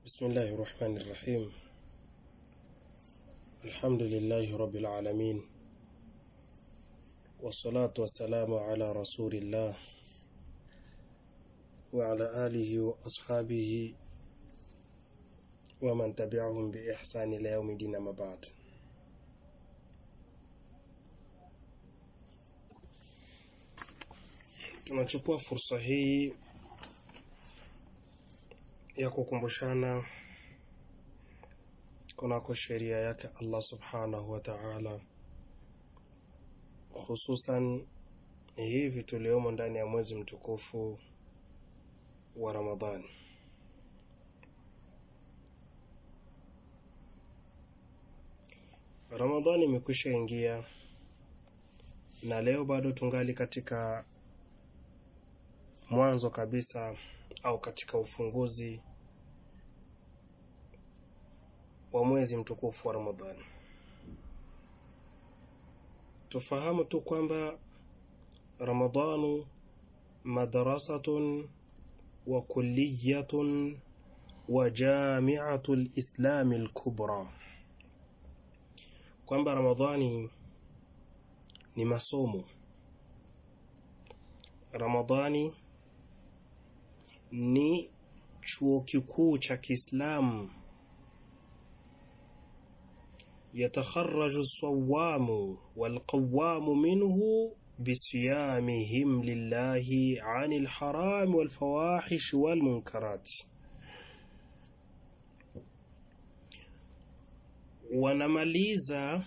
بسم الله الرحمن الرحيم الحمد لله رب العالمين والصلاة والسلام على رسول الله وعلى آله وأصحابه ومن تبعهم بإحسان إلى يوم الدين ما بعد tunachukua fursa hii ya kukumbushana kunako sheria yake Allah subhanahu wa ta'ala, hususan hivi tuliomo ndani ya mwezi mtukufu wa Ramadhani. Ramadhani imekwisha ingia na leo bado tungali katika mwanzo kabisa au katika ufunguzi wa mwezi mtukufu wa Ramadhani. Tufahamu tu kwamba Ramadhanu madrasatun wa kulliyatun wa jamiatu lislami lkubra, kwamba Ramadhani ni masomo. Ramadhani ni chuo kikuu cha Kiislamu. yatakharaju sawamu walqawamu minhu bisiyamihim lillahi ani lharami walfawahishi walmunkarati, wanamaliza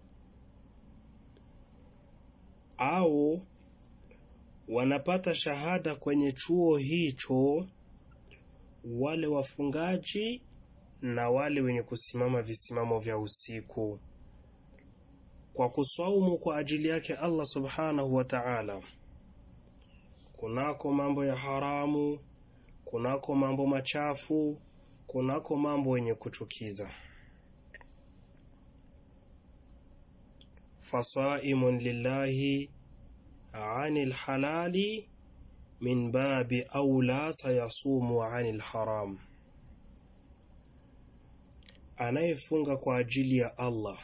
au wanapata shahada kwenye chuo hicho wale wafungaji na wale wenye kusimama visimamo vya usiku kwa kuswaumu kwa ajili yake Allah subhanahu wa ta'ala, kunako mambo ya haramu, kunako mambo machafu, kunako mambo yenye kuchukiza. fasaimun lillahi ani lhalali min babi aula sayasumu ani lharam, anayefunga kwa ajili ya Allah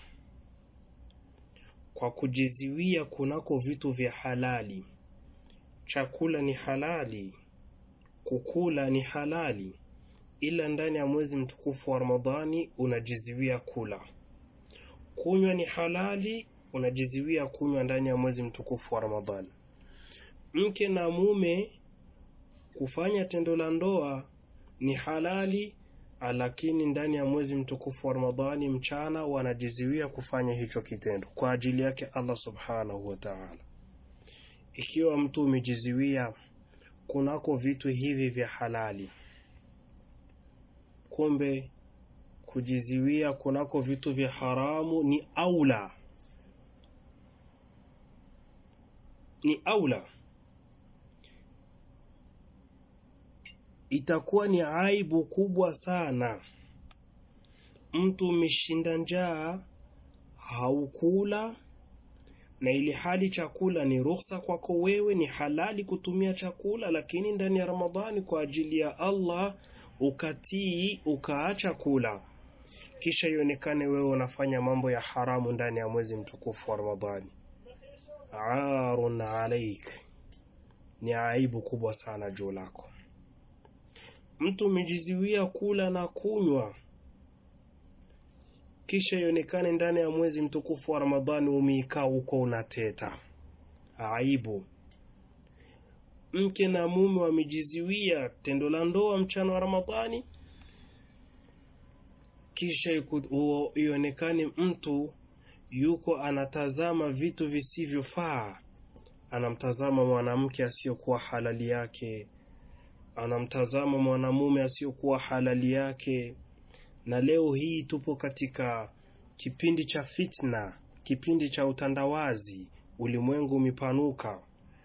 kwa kujiziwia kunako vitu vya halali. Chakula ni halali, kukula ni halali, ila ndani ya mwezi mtukufu wa Ramadhani unajiziwia kula. Kunywa ni halali, unajiziwia kunywa ndani ya mwezi mtukufu wa Ramadhani. Mke na mume kufanya tendo la ndoa ni halali, lakini ndani ya mwezi mtukufu wa Ramadhani mchana wanajiziwia kufanya hicho kitendo kwa ajili yake Allah subhanahu wa ta'ala. Ikiwa mtu umejiziwia kunako vitu hivi vya halali, kumbe kujiziwia kunako vitu vya haramu ni aula, ni aula itakuwa ni aibu kubwa sana. Mtu umeshinda njaa, haukula, na ili hali chakula ni ruhusa kwako wewe, ni halali kutumia chakula, lakini ndani ya Ramadhani kwa ajili ya Allah ukatii, ukaacha kula, kisha ionekane wewe unafanya mambo ya haramu ndani ya mwezi mtukufu wa Ramadhani. Arun alaik, ni aibu kubwa sana juu lako. Mtu umejiziwia kula na kunywa, kisha ionekane ndani ya mwezi mtukufu wa Ramadhani umeikaa huko unateta, aibu. Mke na mume wamejiziwia tendo la ndoa mchana wa Ramadhani, kisha ionekane mtu yuko anatazama vitu visivyofaa, anamtazama mwanamke asiyokuwa halali yake anamtazama mwanamume asiyokuwa halali yake. Na leo hii tupo katika kipindi cha fitna, kipindi cha utandawazi. Ulimwengu umepanuka,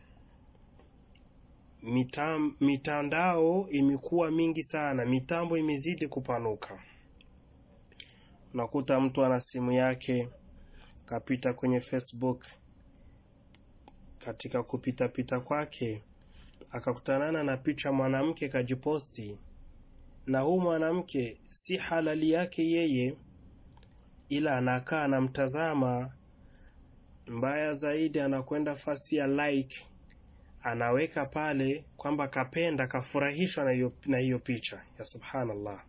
Mitam, mitandao imekuwa mingi sana, mitambo imezidi kupanuka. Unakuta mtu ana simu yake kapita kwenye Facebook, katika kupitapita kwake akakutanana na picha mwanamke kajiposti, na huu mwanamke si halali yake yeye ila anakaa anamtazama mbaya zaidi anakwenda fasi ya like anaweka pale kwamba kapenda kafurahishwa na hiyo na hiyo picha ya subhanallah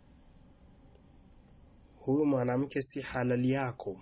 huyu mwanamke si halali yako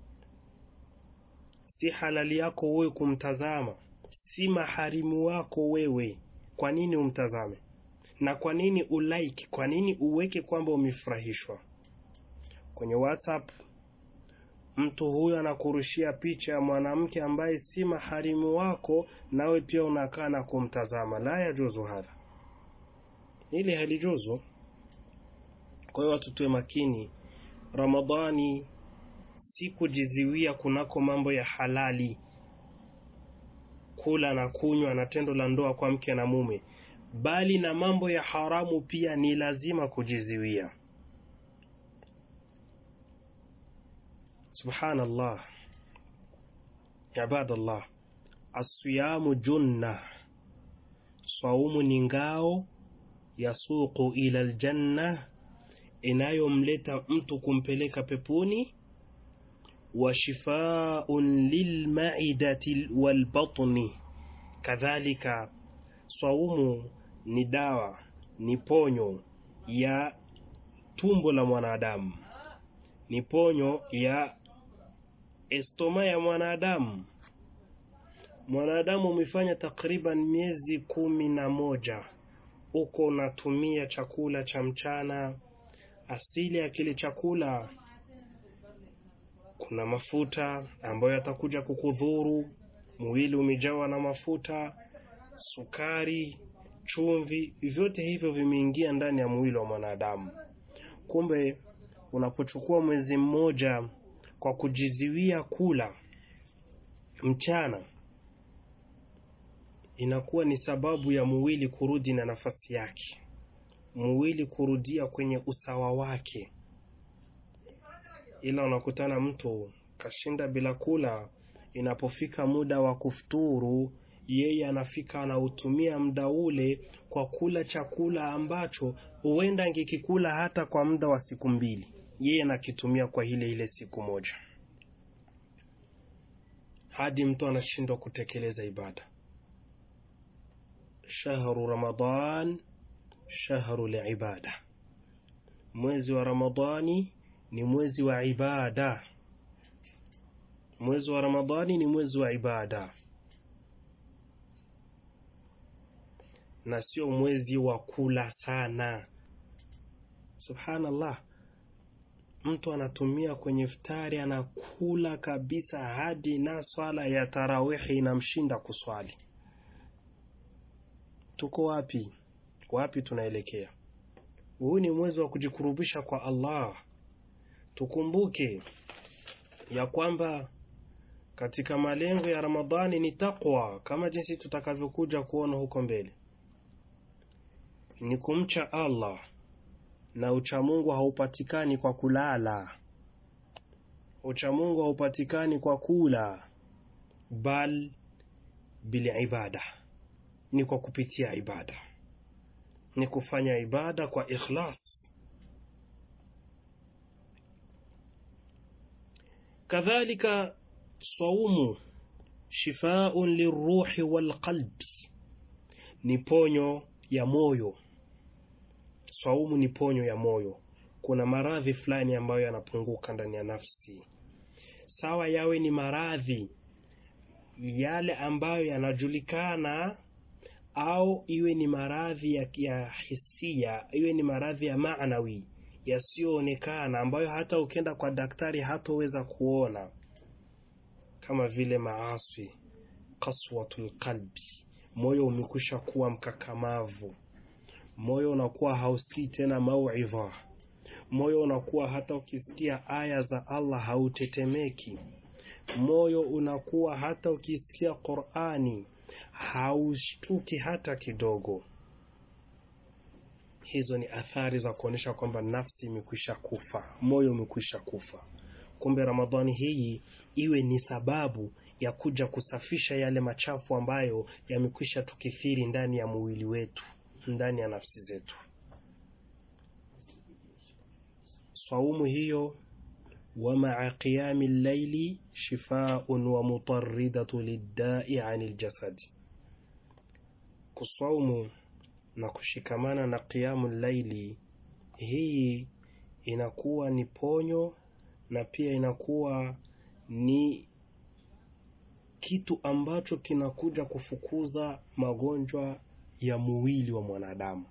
si halali yako wewe kumtazama si maharimu wako wewe kwa nini umtazame na kwa nini ulike kwa nini uweke kwamba umefurahishwa kwenye whatsapp mtu huyo anakurushia picha ya mwanamke ambaye si maharimu wako nawe pia unakaa na kumtazama la yajuzu hadha hili halijuzu kwa hiyo watu tuwe makini ramadhani si kujiziwia kunako mambo ya halali kula na kunywa na tendo la ndoa kwa mke na mume bali na mambo ya haramu pia ni lazima kujiziwia subhanallah ibadallah asiyamu junna saumu ni ngao yasuqu ila aljanna inayomleta mtu kumpeleka peponi wa shifaun lilmaidati walbatni kadhalika saumu ni dawa ni ponyo ya tumbo la mwanadamu ni ponyo ya estoma ya mwanadamu mwanadamu umefanya takriban miezi kumi na moja uko unatumia chakula cha mchana asili ya kile chakula kuna mafuta ambayo yatakuja kukudhuru mwili umejawa na mafuta sukari chumvi vyote hivyo vimeingia ndani ya mwili wa mwanadamu kumbe unapochukua mwezi mmoja kwa kujiziwia kula mchana inakuwa ni sababu ya mwili kurudi na nafasi yake mwili kurudia kwenye usawa wake ila unakutana mtu kashinda bila kula inapofika muda wa kufuturu yeye anafika anautumia muda ule kwa kula chakula ambacho huenda angekikula hata kwa muda wa siku mbili yeye anakitumia kwa ile ile siku moja hadi mtu anashindwa kutekeleza ibada shahru ramadan shahru liibada mwezi wa ramadani ni mwezi wa ibada mwezi wa ramadani ni mwezi wa ibada na sio mwezi wa kula sana subhanallah mtu anatumia kwenye iftari anakula kabisa hadi na swala ya tarawihi inamshinda kuswali tuko wapi wapi tunaelekea huu ni mwezi wa kujikurubisha kwa allah tukumbuke ya kwamba katika malengo ya ramadhani ni taqwa kama jinsi tutakavyokuja kuona huko mbele ni kumcha allah na uchamungu haupatikani kwa kulala uchamungu haupatikani kwa kula bal bilibada ni kwa kupitia ibada ni kufanya ibada kwa ikhlas kadhalika saumu shifaun liruhi walqalbi ni ponyo ya moyo saumu ni ponyo ya moyo kuna maradhi fulani ambayo yanapunguka ndani ya nafsi sawa yawe ni maradhi yale ambayo yanajulikana au iwe ni maradhi ya, ya hisia iwe ni maradhi ya maanawi yasiyoonekana ambayo hata ukienda kwa daktari hatoweza kuona kama vile maaswi kaswatul qalbi moyo umekwisha kuwa mkakamavu moyo unakuwa hausikii tena mauidha moyo unakuwa hata ukisikia aya za allah hautetemeki moyo unakuwa hata ukisikia qurani haushtuki hata kidogo hizo ni athari za kuonyesha kwamba nafsi imekwisha kufa moyo umekwisha kufa kumbe ramadhani hii iwe ni sababu ya kuja kusafisha yale machafu ambayo yamekwisha tukithiri ndani ya mwili wetu ndani ya nafsi zetu saumu hiyo wa maa qiyami llaili shifaun wa mutaridatu liddai ani ljasadi, kusaumu na kushikamana na qiyamu llaili, hii inakuwa ni ponyo na pia inakuwa ni kitu ambacho kinakuja kufukuza magonjwa ya mwili wa mwanadamu.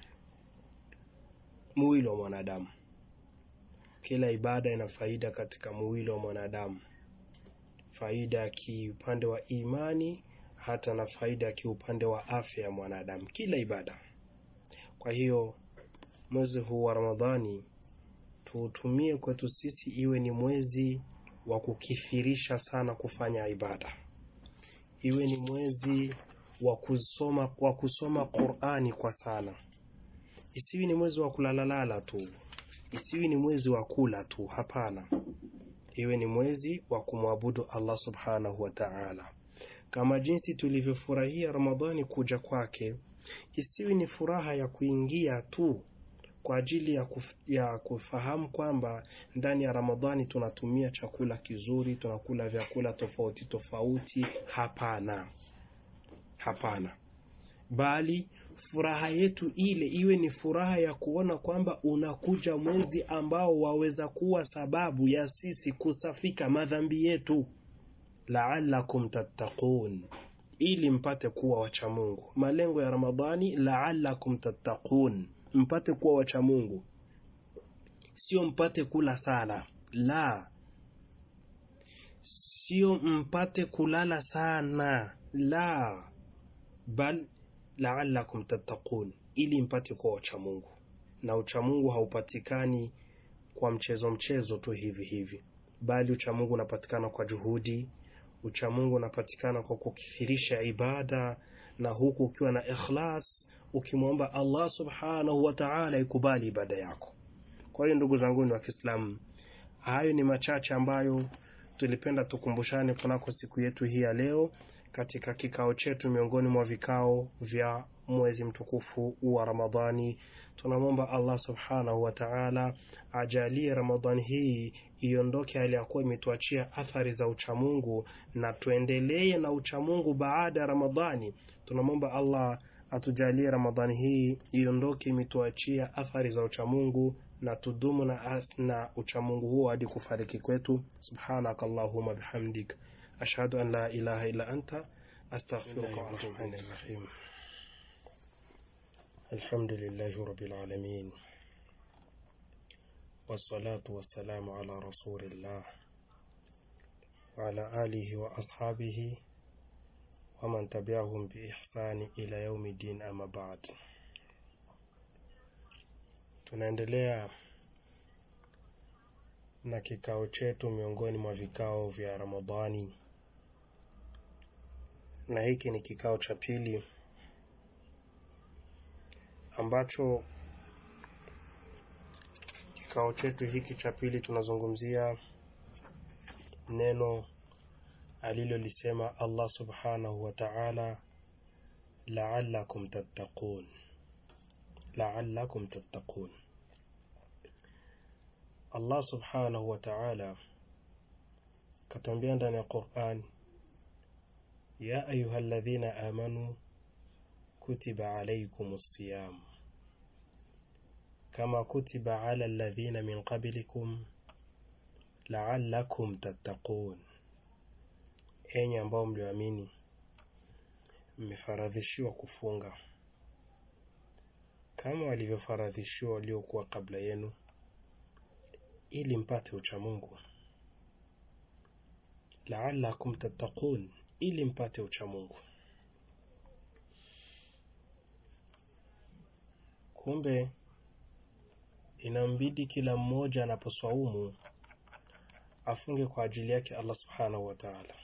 Mwili wa mwanadamu, kila ibada ina faida katika mwili wa mwanadamu, faida ya kiupande wa imani, hata na faida ya kiupande wa afya ya mwanadamu, kila ibada. Kwa hiyo mwezi huu wa Ramadhani tuutumie kwetu sisi iwe ni mwezi wa kukithirisha sana kufanya ibada, iwe ni mwezi wa kusoma wa kusoma Qur'ani kwa sana, isiwi ni mwezi wa kulalalala tu, isiwi ni mwezi wa kula tu. Hapana, iwe ni mwezi wa kumwabudu Allah subhanahu wa ta'ala, kama jinsi tulivyofurahia Ramadhani kuja kwake, isiwi ni furaha ya kuingia tu kwa ajili ya, kuf, ya kufahamu kwamba ndani ya Ramadhani tunatumia chakula kizuri, tunakula vyakula tofauti tofauti. Hapana, hapana, bali furaha yetu ile iwe ni furaha ya kuona kwamba unakuja mwezi ambao waweza kuwa sababu ya sisi kusafika madhambi yetu, laalakum tattaqun, ili mpate kuwa wacha Mungu. Malengo ya Ramadhani, laalakum tattaqun mpate kuwa wacha Mungu, sio mpate kula sana, la, sio mpate kulala sana, la, bal laalakum tattaqun, ili mpate kuwa wacha Mungu. Na uchamungu haupatikani kwa mchezo mchezo tu hivi hivi, bali uchamungu unapatikana kwa juhudi. Uchamungu unapatikana kwa kukithirisha ibada, na huku ukiwa na ikhlas ukimwomba Allah subhanahu wa ta'ala ikubali ibada yako. Kwa hiyo ndugu zangu ni wa Kiislamu, hayo ni machache ambayo tulipenda tukumbushane kunako siku yetu hii ya leo katika kikao chetu miongoni mwa vikao vya mwezi mtukufu wa Ramadhani. Tunamwomba Allah subhanahu wa ta'ala ajalie Ramadhani hii iondoke hali ya kuwa imetuachia athari za uchamungu na tuendelee na uchamungu baada ya Ramadhani. Tunamwomba Allah atujalie Ramadhani hii iondoke imetuachia athari za uchamungu na tudumu na, na uchamungu huo hadi kufariki kwetu. Subhanaka Allahumma bihamdik ashhadu an la ilaha illa anta astaghfiruka wa atubu ilayk. Alhamdulillahi rabbil alamin wassalatu wassalamu ala rasulillah wa ala alihi wa ashabihi waman tabiahum biihsani ila yaumi din. Ama baad, tunaendelea na kikao chetu miongoni mwa vikao vya Ramadhani, na hiki ni kikao cha pili ambacho kikao chetu hiki cha pili tunazungumzia neno alilolisema Allah subhanahu wa ta'ala, la'allakum tattaqun, la'allakum tattaqun. Allah subhanahu wa ta'ala katambia ndani ya Qur'an, ya ayyuhalladhina amanu kutiba alaykumus siyam kama kutiba ala alladhina min qablikum la'allakum tattaqun Enyi ambao mlioamini, mmefaradhishiwa kufunga kama walivyofaradhishiwa waliokuwa kabla yenu, ili mpate uchamungu. Laalakum tattaqun, ili mpate uchamungu. Kumbe inambidi kila mmoja anaposwaumu afunge kwa ajili yake Allah subhanahu wa ta'ala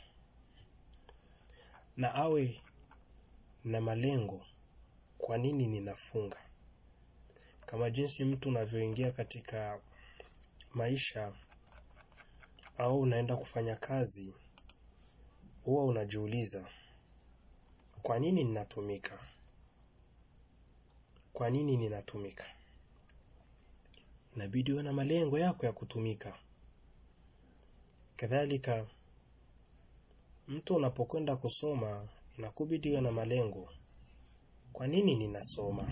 na awe na malengo. Kwa nini ninafunga? Kama jinsi mtu unavyoingia katika maisha au unaenda kufanya kazi, huwa unajiuliza, kwa nini ninatumika? Kwa nini ninatumika? inabidi uwe na malengo yako ya kutumika. Kadhalika, mtu unapokwenda kusoma inakubidi uwe na malengo. Kwa nini ninasoma?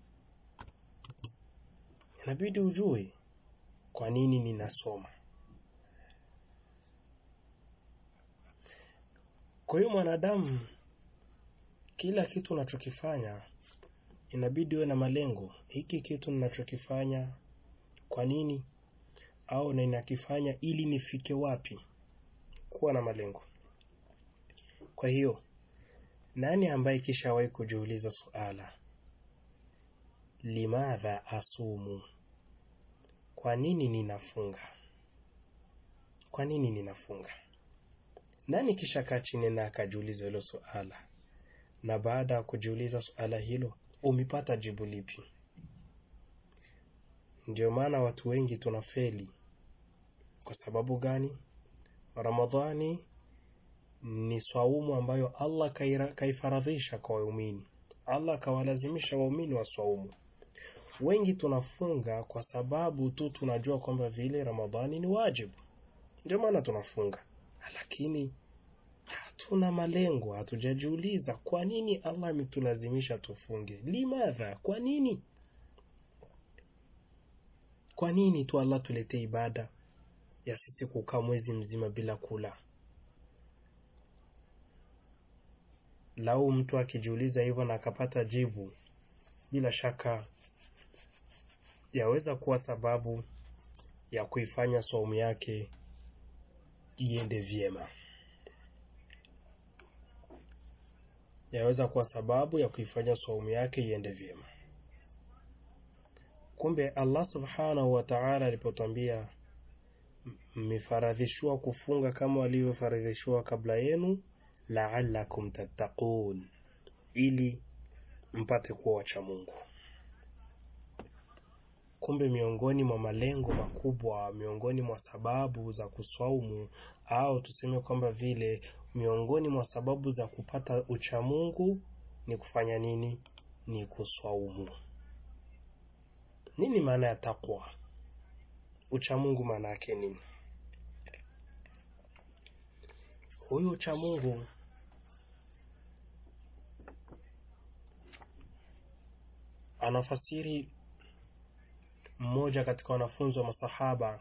Inabidi ujue kwa nini ninasoma. Kwa hiyo mwanadamu, kila kitu unachokifanya inabidi uwe na malengo. Hiki kitu ninachokifanya kwa nini, au na ninakifanya ili nifike wapi? Kuwa na malengo. Kwa hiyo, nani ambaye kishawahi kujiuliza suala, limadha asumu? Kwa nini ninafunga? Kwa nini ninafunga? Nani kisha kaa chini na akajiuliza hilo suala, na baada ya kujiuliza suala hilo umepata jibu lipi? Ndio maana watu wengi tunafeli. Kwa sababu gani? Ramadhani ni swaumu ambayo Allah kaifaradhisha kwa waumini. Allah akawalazimisha waumini wa swaumu. Wengi tunafunga kwa sababu tu tunajua kwamba vile Ramadhani ni wajibu, ndio maana tunafunga, lakini hatuna malengo. Hatujajiuliza kwa nini Allah ametulazimisha tufunge. Limadha, kwa nini? Kwa nini tu Allah tuletee ibada ya sisi kukaa mwezi mzima bila kula? Lau mtu akijiuliza hivyo na akapata jibu, bila shaka yaweza kuwa sababu ya kuifanya saumu yake iende vyema, yaweza kuwa sababu ya kuifanya saumu yake iende vyema. Kumbe Allah subhanahu wa ta'ala alipotwambia mmefaradhishiwa kufunga kama walivyofaradhishiwa kabla yenu, la'allakum tattaqun, ili mpate kuwa wacha Mungu. Kumbe miongoni mwa malengo makubwa, miongoni mwa sababu za kuswaumu au tuseme kwamba vile miongoni mwa sababu za kupata uchamungu ni kufanya nini? Ni kuswaumu. Nini maana ya takwa? Uchamungu maana yake nini? Huyu uchamungu anafasiri mmoja katika wanafunzi wa masahaba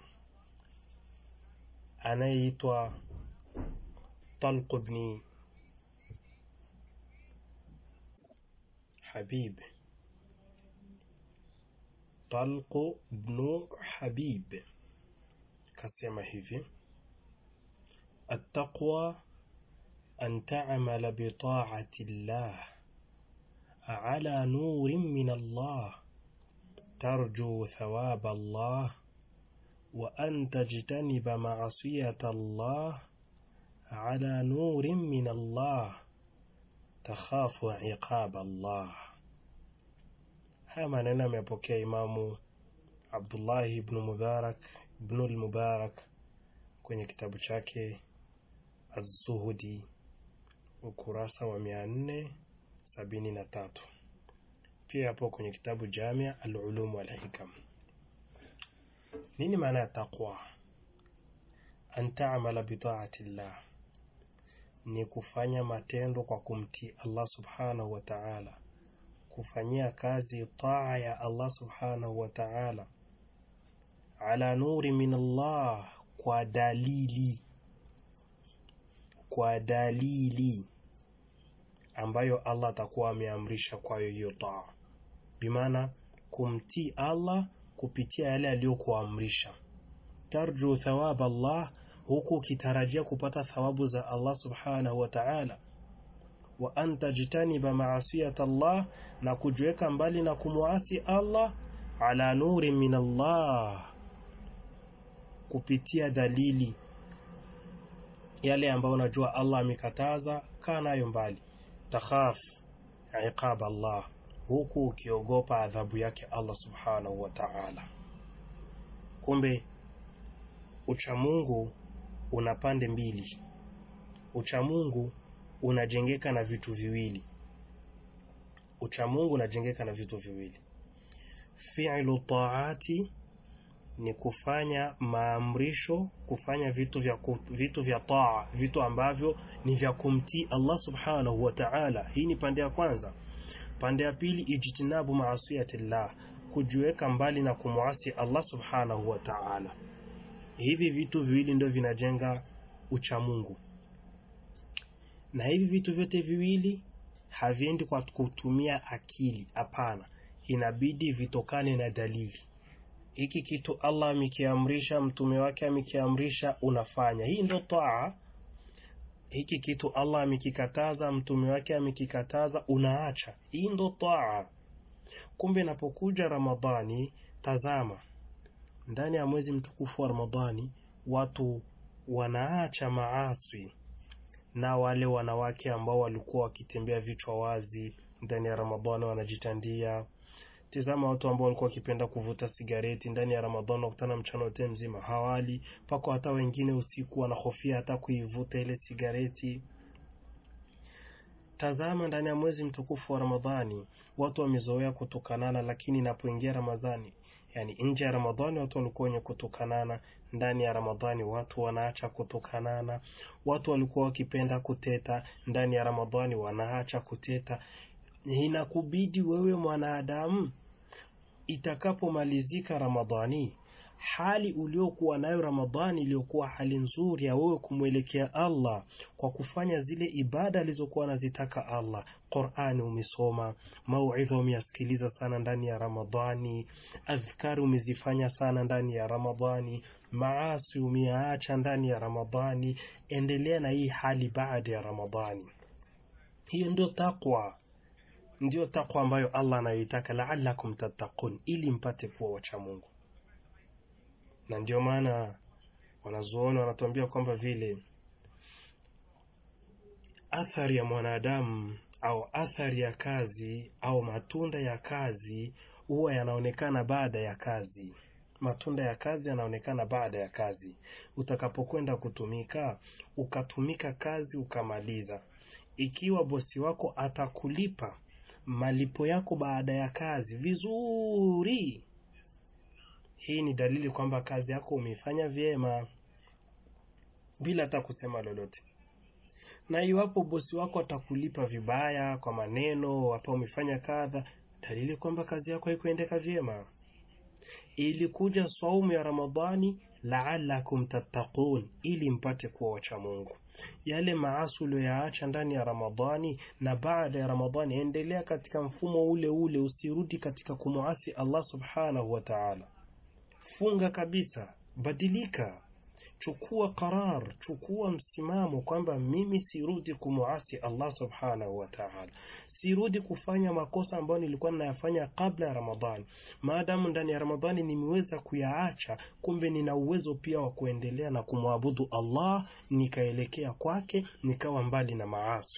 anayeitwa Talq ibn Habib, Talq ibn Habib kasema hivi: attaqwa an ta'mala bi ta'ati llah ala nurin min Allah tarju thawaba Allah wa an tajtaniba ma'asiyata Allah ala nurin min Allah takhafu iqaba Allah. Haya maneno amepokea Imamu Abdullahi ibn Mubarak ibn al-Mubarak kwenye kitabu chake Az-Zuhudi ukurasa wa mia nne sabini na tatu pia hapo kwenye kitabu Jamia al-Ulum wal Hikam. Nini maana ya taqwa? An ta'mala bi ta'ati llah, ni kufanya matendo kwa kumtii Allah subhanahu wa ta'ala, kufanyia kazi taa ya Allah subhanahu wa ta'ala, ala nuri min Allah, kwa dalili kwa dalili ambayo Allah atakuwa ameamrisha kwayo hiyo taa, bimaana kumtii Allah kupitia yale aliyokuamrisha. Tarju thawab Allah, huku ukitarajia kupata thawabu za Allah subhanahu wa ta'ala. Wa an tajtaniba maasiyat Allah, na kujiweka mbali na kumwasi Allah. Ala nuri min Allah, kupitia dalili yale ambayo unajua Allah amekataza, kaa nayo mbali. Takhaf iqab Allah, huku ukiogopa adhabu yake Allah subhanahu wa ta'ala. Kumbe uchamungu una pande mbili. Uchamungu unajengeka na vitu viwili. Uchamungu unajengeka na vitu viwili, fi'lu taati ni kufanya maamrisho, kufanya vitu vya vitu vya taa, vitu ambavyo ni vya kumtii Allah subhanahu wa ta'ala. Hii ni pande ya kwanza. Pande ya pili, ijtinabu maasiyatillah, kujiweka mbali na kumwasi Allah subhanahu wa ta'ala. Hivi vitu viwili ndio vinajenga uchamungu, na hivi vitu vyote viwili haviendi kwa kutumia akili. Hapana, inabidi vitokane na dalili. Hiki kitu Allah amekiamrisha, mtume wake amekiamrisha, unafanya. Hii ndo taa. Hiki kitu Allah amekikataza, mtume wake amekikataza, unaacha. Hii ndo taa. Kumbe inapokuja Ramadhani, tazama, ndani ya mwezi mtukufu wa Ramadhani watu wanaacha maaswi, na wale wanawake ambao walikuwa wakitembea vichwa wazi ndani ya Ramadhani wanajitandia Tizama watu ambao walikuwa wakipenda kuvuta sigareti ndani ya Ramadhani, wakutana mchana wote mzima hawali, pako hata wengine usiku wanahofia hata kuivuta ile sigareti. Tazama, ndani ya mwezi mtukufu wa Ramadhani watu wamezoea kutukanana, lakini inapoingia Ramadhani, yani nje ya Ramadhani watu walikuwa wenye kutukanana, ndani ya Ramadhani watu wanaacha kutukanana. Watu walikuwa wakipenda kuteta, ndani ya Ramadhani wanaacha kuteta. Inakubidi wewe mwanadamu, itakapomalizika Ramadhani, hali uliokuwa nayo Ramadhani iliyokuwa hali nzuri ya wewe kumwelekea Allah kwa kufanya zile ibada alizokuwa anazitaka Allah. Qur'ani umesoma, mauidha umeyasikiliza sana ndani ya Ramadhani, adhkari umezifanya sana ndani ya Ramadhani, maasi umeyaacha ndani ya Ramadhani. Endelea na hii hali baada ya Ramadhani. Hiyo ndio takwa ndiyo takwa ambayo Allah anayoitaka, laalakum tattaqun, ili mpate kuwa wacha Mungu. Na ndio maana wanazuoni wanatuambia kwamba vile athari ya mwanadamu au athari ya kazi au matunda ya kazi huwa yanaonekana baada ya kazi. Matunda ya kazi yanaonekana baada ya kazi. Utakapokwenda kutumika, ukatumika kazi ukamaliza, ikiwa bosi wako atakulipa malipo yako baada ya kazi vizuri, hii ni dalili kwamba kazi yako umeifanya vyema bila hata kusema lolote. Na iwapo bosi wako atakulipa vibaya kwa maneno, hapa umefanya kadha, dalili kwamba kazi yako haikuendeka vyema. Ilikuja saumu ya Ramadhani laalakum tattaqun, ili mpate kuwa wacha Mungu. Yale maasi uliyoyaacha ndani ya Ramadhani na baada ya Ramadhani, endelea katika mfumo ule ule, usirudi katika kumuasi Allah subhanahu wa ta'ala. Funga kabisa, badilika, chukua qarar, chukua msimamo kwamba mimi sirudi kumuasi Allah subhanahu wa ta'ala, sirudi kufanya makosa ambayo nilikuwa ninayafanya kabla ya Ramadhani. Maadamu ndani ya Ramadhani nimeweza kuyaacha, kumbe nina uwezo pia wa kuendelea na kumwabudu Allah, nikaelekea kwake, nikawa mbali na maasi.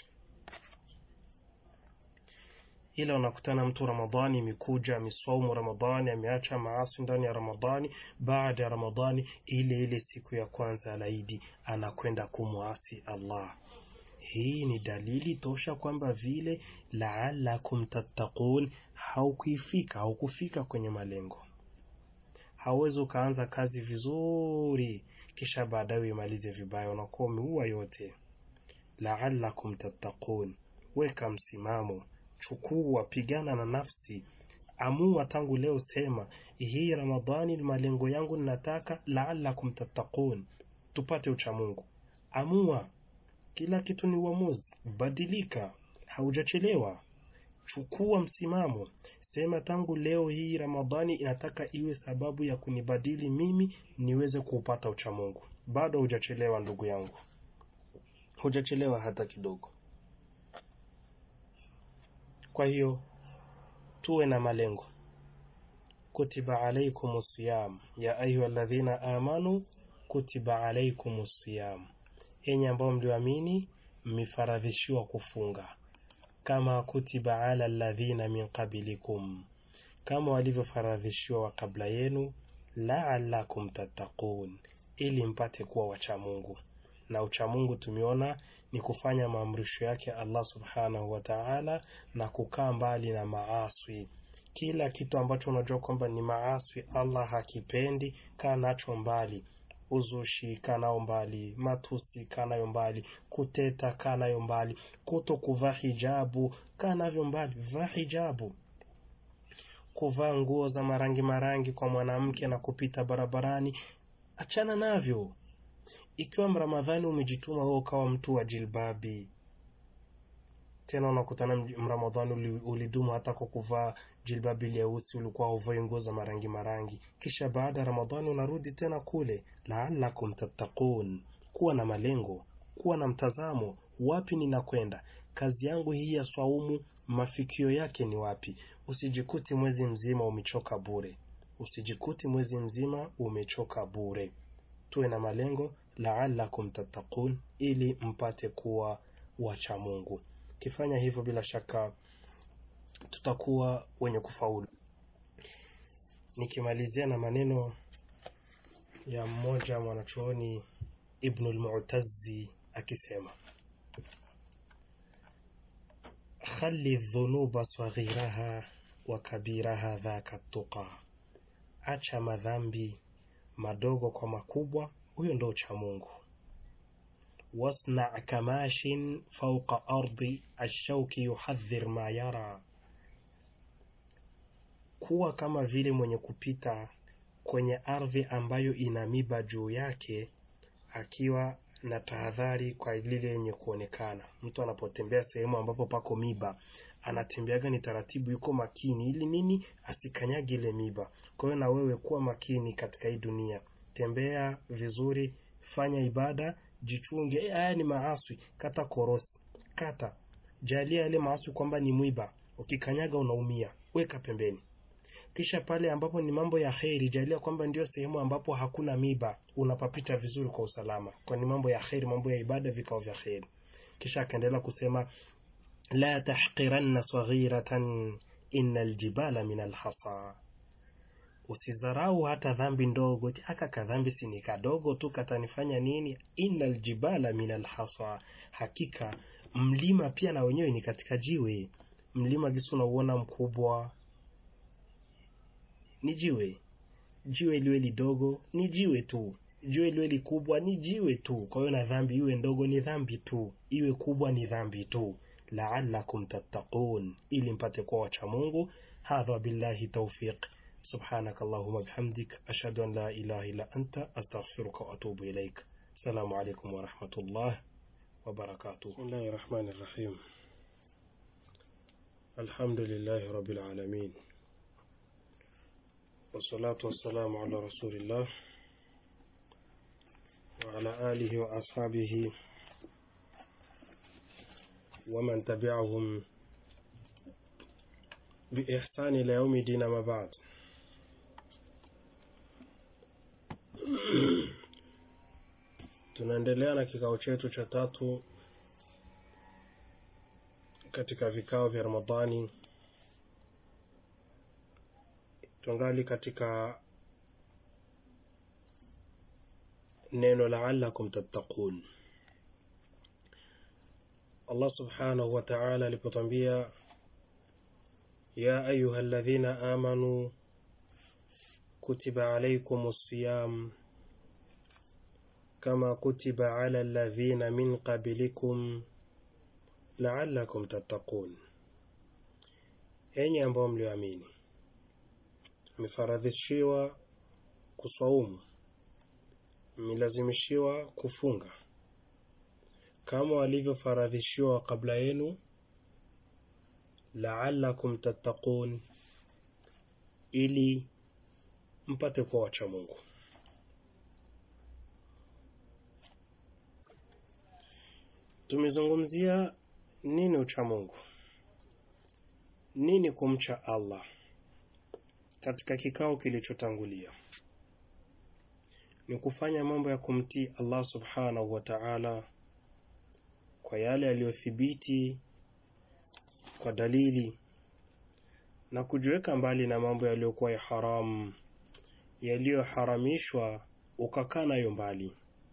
Ila unakutana mtu Ramadhani imekuja, ameswaumu Ramadhani, ameacha maasi ndani ya Ramadhani. Baada ya Ramadhani, ile ile siku ya kwanza alaidi anakwenda kumwasi Allah. Hii ni dalili tosha kwamba vile laalakum tattaqun, haukuifika haukufika kwenye malengo. Hauwezi ukaanza kazi vizuri kisha baadaye uimalize vibaya, unakuwa umeua yote. Laalakum tattaqun, weka msimamo Chukua, pigana na nafsi, amua tangu leo, sema hii Ramadhani malengo yangu ninataka laalakum tattaqun, tupate uchamungu. Amua, kila kitu ni uamuzi. Badilika, haujachelewa. Chukua msimamo, sema tangu leo hii Ramadhani inataka iwe sababu ya kunibadili mimi niweze kuupata uchamungu. Bado hujachelewa ndugu yangu, hujachelewa hata kidogo. Kwa hiyo tuwe na malengo. Kutiba alaikum siyam ya ayuha alladhina amanu kutiba alaikum siyam, enyi ambao mlioamini mmefaradhishiwa kufunga, kama kutiba ala alladhina min qablikum, kama walivyofaradhishiwa wa kabla yenu, laalakum tattaqun, ili mpate kuwa wachamungu. Na uchamungu tumeona ni kufanya maamrisho yake Allah subhanahu wa ta'ala na kukaa mbali na maaswi. kila kitu ambacho unajua kwamba ni maaswi Allah hakipendi, kaa nacho mbali. Uzushi kaa nao mbali, matusi kaa nayo mbali, kuteta kaa nayo mbali, kuto kuvaa hijabu kaa navyo mbali. Vaa hijabu. Kuvaa nguo za marangi marangi kwa mwanamke na kupita barabarani, achana navyo. Ikiwa Mramadhani umejituma wewe ukawa mtu wa jilbabi, tena unakutana Mramadhani ulidumu hata kwa kuvaa jilbabi leusi, ulikuwa huvai nguo za marangi marangi, kisha baada ya Ramadhani unarudi tena kule. Laalakum tattaqun, kuwa na malengo, kuwa na mtazamo, wapi ninakwenda? Kazi yangu hii ya swaumu, mafikio yake ni wapi? Usijikuti mwezi mzima umechoka bure, usijikuti mwezi mzima umechoka bure. Tuwe na malengo, laalakum tattaqun, ili mpate kuwa wacha Mungu. Kifanya hivyo, bila shaka tutakuwa wenye kufaulu. Nikimalizia na maneno ya mmoja mwanachuoni Ibnul Mu'tazzi akisema, khali dhunuba saghiraha wa kabiraha dhaka tuqa, acha madhambi madogo kwa makubwa, huyo ndo ucha Mungu. wasna kamashin fauqa ardi ashauki yuhadhir ma yara, kuwa kama vile mwenye kupita kwenye ardhi ambayo ina miba juu yake, akiwa na tahadhari kwa lile yenye kuonekana. Mtu anapotembea sehemu ambapo pako miba, anatembeaga ni taratibu, yuko makini ili nini? Asikanyage ile miba. Kwa hiyo na wewe kuwa makini katika hii dunia, tembea vizuri, fanya ibada, jichunge. Haya ni maaswi, kata korosi, kata jalia yale maaswi kwamba ni mwiba, ukikanyaga unaumia, weka pembeni. Kisha pale ambapo ni mambo ya kheri, jalia kwamba ndio sehemu ambapo hakuna miba, unapapita vizuri kwa usalama, kwani mambo ya kheri, mambo ya ibada, vikao vya kheri. Kisha akaendelea kusema la tahqiranna saghiratan inna aljibala min alhasa, usidharau hata dhambi ndogo. Aka kadhambi si ni kadogo tu, katanifanya nini? Inna aljibala min alhasa, hakika mlima pia na wenyewe ni katika jiwe. Mlima gisi unauona mkubwa ni jiwe. Jiwe liwe lidogo ni jiwe tu, jiwe liwe likubwa ni jiwe tu. Kwa hiyo na dhambi iwe ndogo ni dhambi tu, iwe kubwa ni dhambi tu. Laalakum tattaqun, ili mpate kuwa wacha Mungu. Hadha billahi tawfiq. Subhanaka Allahumma bihamdik ashhadu an la ilaha illa anta astaghfiruka wa atubu ilaik. Assalamu alaykum wa rahmatullah wa barakatuh. Bismillahir rahmanir rahim. Alhamdulillahi rabbil alamin. Wassalatu wassalamu ala rasulillah wa ala alihi wa ashabihi wa man tabi'ahum bi ihsani ila yaumi dina ma ba'd. Tunaendelea na kikao chetu cha tatu katika vikao vya Ramadhani. Tungali katika neno laalakum tattaqun. Allah subhanahu wa ta'ala alipotwambia ya ayuha alladhina amanu kutiba alaykum as-siyam kama kutiba ala alladhina min qablikum laalakum tattaqun, enyi ambao mlioamini mmefaradhishiwa kuswaumu, mmelazimishiwa kufunga kama walivyofaradhishiwa kabla yenu, laalakum tattaqun, ili mpate kuwa wacha Mungu. Tumezungumzia nini ucha Mungu, nini kumcha Allah katika kikao kilichotangulia ni kufanya mambo ya kumtii Allah subhanahu wa ta'ala kwa yale yaliyothibiti kwa dalili na kujiweka mbali na mambo yaliyokuwa ya haramu, yaliyoharamishwa ukakaa nayo mbali.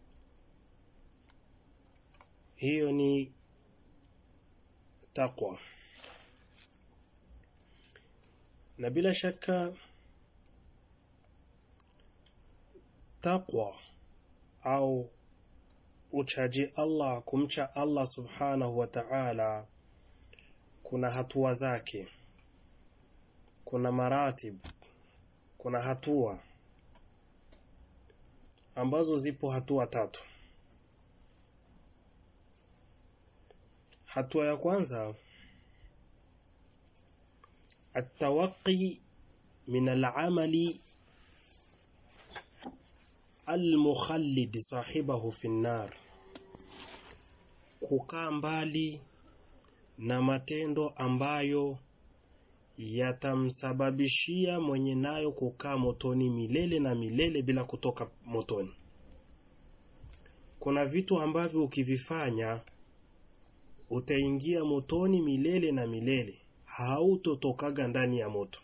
Hiyo ni taqwa. na bila shaka taqwa au uchaji Allah, kumcha Allah subhanahu wa ta'ala, kuna hatua zake, kuna maratib, kuna hatua ambazo zipo hatua tatu. Hatua ya kwanza atawaqi min alamali almukhallid sahibahu fi nnar, kukaa mbali na matendo ambayo yatamsababishia mwenye nayo kukaa motoni milele na milele bila kutoka motoni. Kuna vitu ambavyo ukivifanya utaingia motoni milele na milele, hautotokaga ndani ya moto.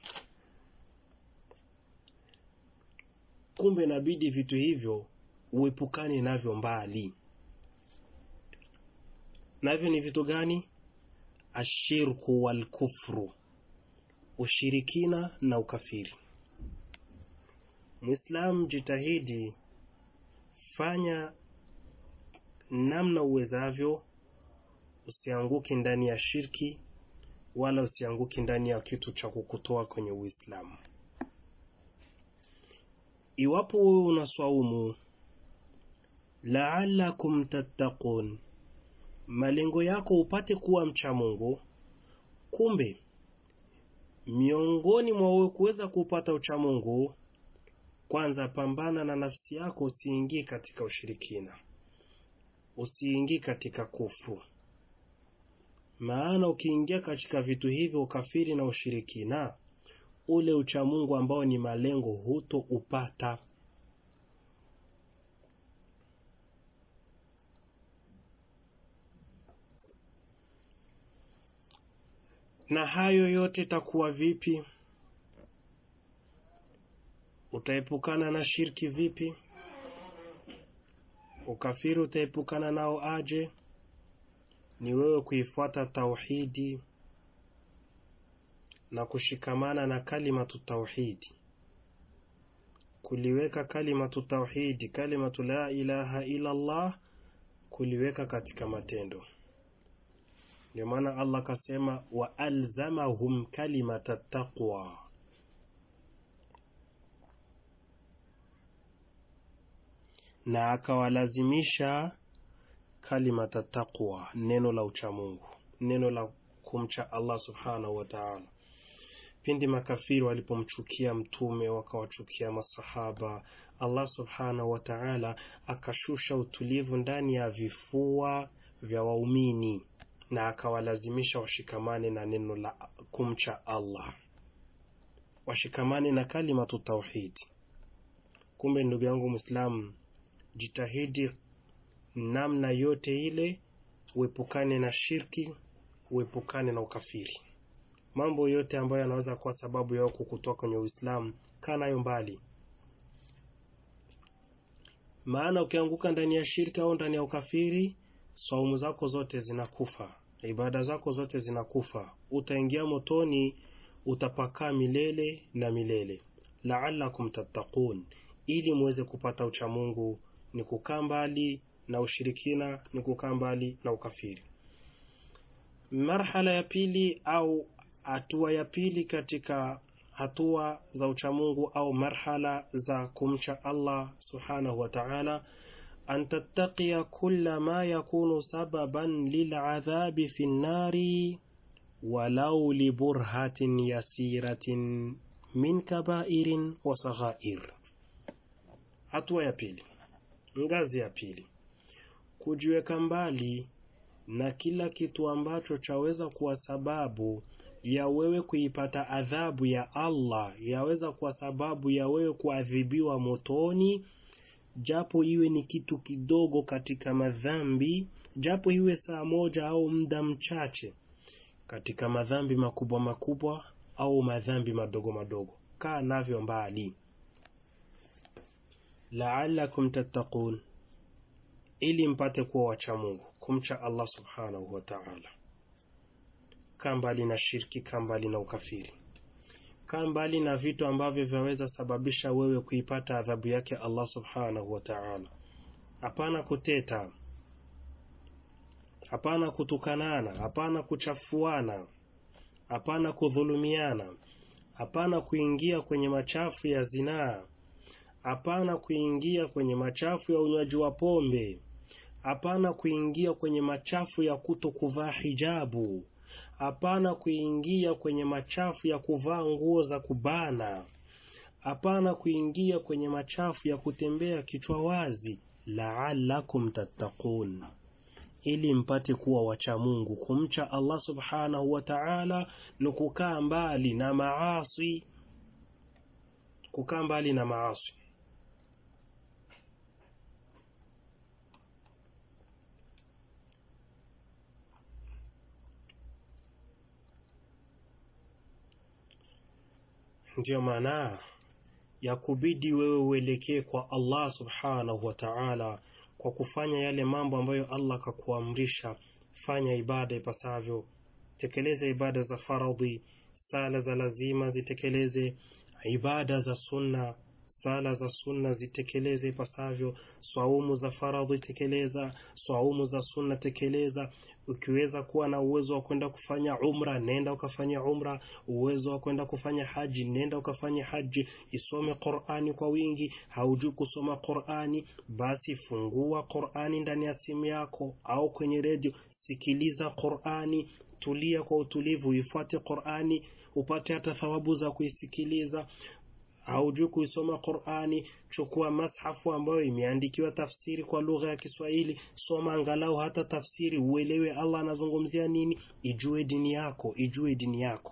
Kumbe inabidi vitu hivyo uepukane navyo mbali. Navyo ni vitu gani? Ashirku wal kufru, ushirikina na ukafiri. Muislamu, jitahidi, fanya namna uwezavyo, usianguki ndani ya shirki wala usianguki ndani ya kitu cha kukutoa kwenye Uislamu. Iwapo wewe unaswaumu, laalakum tattaqun, malengo yako upate kuwa mcha Mungu. Kumbe miongoni mwa wewe kuweza kupata ucha Mungu, kwanza pambana na nafsi yako, usiingie katika ushirikina, usiingie katika kufru. Maana ukiingia katika vitu hivyo, ukafiri na ushirikina, ule uchamungu ambao ni malengo huto upata. Na hayo yote takuwa vipi? Utaepukana na shirki vipi? Ukafiri utaepukana nao aje? Ni wewe kuifuata tauhidi na kushikamana na kalimatu tauhidi, kuliweka kalimatu tauhidi, kalimatu la ilaha illa Allah, kuliweka katika matendo. Ndio maana Allah kasema, wa alzamahum kalimata taqwa, na akawalazimisha kalimata taqwa, neno la uchamungu, neno la kumcha Allah subhanahu wa ta'ala. Pindi makafiri walipomchukia Mtume wakawachukia masahaba, Allah subhanahu wa ta'ala akashusha utulivu ndani ya vifua vya waumini na akawalazimisha washikamane na neno la kumcha Allah, washikamane na kalimatu tauhidi. Kumbe ndugu yangu Muislamu, jitahidi namna yote ile uepukane na shirki, uepukane na ukafiri. Mambo yote ambayo yanaweza kuwa sababu yao kukutoa kwenye Uislamu, kaa nayo mbali, maana ukianguka ndani ya shirki au ndani ya ukafiri, swaumu zako zote zinakufa, ibada zako zote zinakufa, utaingia motoni, utapakaa milele na milele. Laalakum tattaqun, ili muweze kupata uchamungu ni kukaa mbali na ushirikina, ni kukaa mbali na ukafiri. Marhala ya pili au hatua ya pili katika hatua za uchamungu au marhala za kumcha Allah subhanahu wa ta'ala, an tattaqiya kulla ma yakunu sababan liladhabi fi nnari walau liburhatin yasiratin min kabairin wa saghair. Hatua ya pili, ngazi ya pili, kujiweka mbali na kila kitu ambacho chaweza kuwa sababu ya wewe kuipata adhabu ya Allah, yaweza kuwa sababu ya wewe kuadhibiwa motoni, japo iwe ni kitu kidogo katika madhambi, japo iwe saa moja au muda mchache katika madhambi makubwa makubwa au madhambi madogo madogo, kaa navyo mbali. Laalakum tattaqun, ili mpate kuwa wacha Mungu, kumcha Allah subhanahu wa ta'ala. Kaa mbali na shirki, kaa mbali na ukafiri. kaa mbali na vitu ambavyo vyaweza sababisha wewe kuipata adhabu yake Allah subhanahu wa ta'ala. Hapana kuteta, hapana kutukanana, hapana kuchafuana, hapana kudhulumiana, hapana kuingia kwenye machafu ya zinaa, hapana kuingia kwenye machafu ya unywaji wa pombe, hapana kuingia kwenye machafu ya kuto kuvaa hijabu, hapana kuingia kwenye machafu ya kuvaa nguo za kubana, hapana kuingia kwenye machafu ya kutembea kichwa wazi, laalakum tattaqun, ili mpate kuwa wacha Mungu. Kumcha Allah subhanahu wa ta'ala ni kukaa mbali na maasi, kukaa mbali na maasi. Ndiyo maana ya kubidi wewe uelekee kwa Allah subhanahu wa ta'ala kwa kufanya yale mambo ambayo Allah akakuamrisha. Fanya ibada ipasavyo, tekeleza ibada za faradhi, sala za lazima zitekeleze, ibada za sunna, sala za sunna zitekeleze ipasavyo, swaumu za faradhi tekeleza, swaumu za sunna tekeleza. Ukiweza kuwa na uwezo wa kwenda kufanya umra, nenda ukafanya umra. Uwezo wa kwenda kufanya haji, nenda ukafanya haji. Isome Qur'ani kwa wingi. Haujui kusoma Qur'ani, basi fungua Qur'ani ndani ya simu yako au kwenye redio, sikiliza Qur'ani, tulia kwa utulivu, ifuate Qur'ani, upate hata thawabu za kuisikiliza haujui kuisoma Qur'ani, chukua mashafu ambayo imeandikiwa tafsiri kwa lugha ya Kiswahili, soma angalau hata tafsiri, uelewe Allah anazungumzia nini, ijue dini yako, ijue dini yako.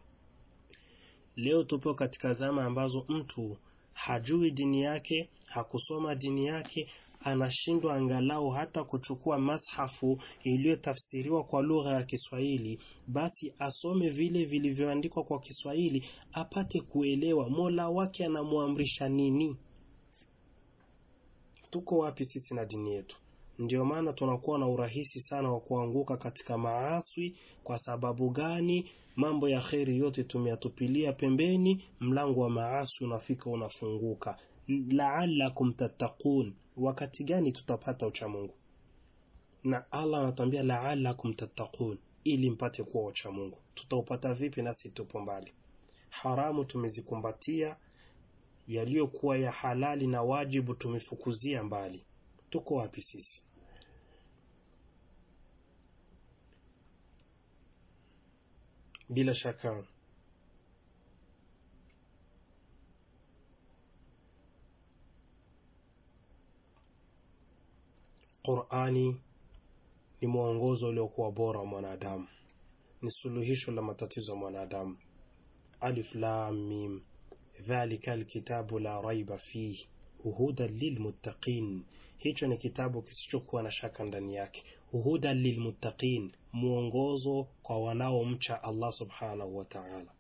Leo tupo katika zama ambazo mtu hajui dini yake, hakusoma dini yake, anashindwa angalau hata kuchukua mashafu iliyotafsiriwa kwa lugha ya Kiswahili, basi asome vile vilivyoandikwa kwa Kiswahili apate kuelewa Mola wake anamwamrisha nini. Tuko wapi sisi na dini yetu? Ndio maana tunakuwa na urahisi sana wa kuanguka katika maaswi. Kwa sababu gani? Mambo ya kheri yote tumeyatupilia pembeni, mlango wa maaswi unafika unafunguka. Laalakum tattaqun, wakati gani tutapata uchamungu? Na Allah anatuambia laalakum tattaqun, ili mpate kuwa wachamungu. Tutaupata vipi nasi tupo mbali? Haramu tumezikumbatia, yaliyokuwa ya halali na wajibu tumefukuzia mbali. Tuko wapi sisi? Bila shaka Qur'ani ni mwongozo uliokuwa bora wa mwanadamu, ni suluhisho la matatizo ya mwanadamu. Alif lam mim, dhalika alkitabu la raiba fihi hudan lilmuttaqin, hicho ni kitabu kisichokuwa na shaka ndani yake. Hudan lilmuttaqin, mwongozo kwa wanaomcha Allah subhanahu wa ta'ala.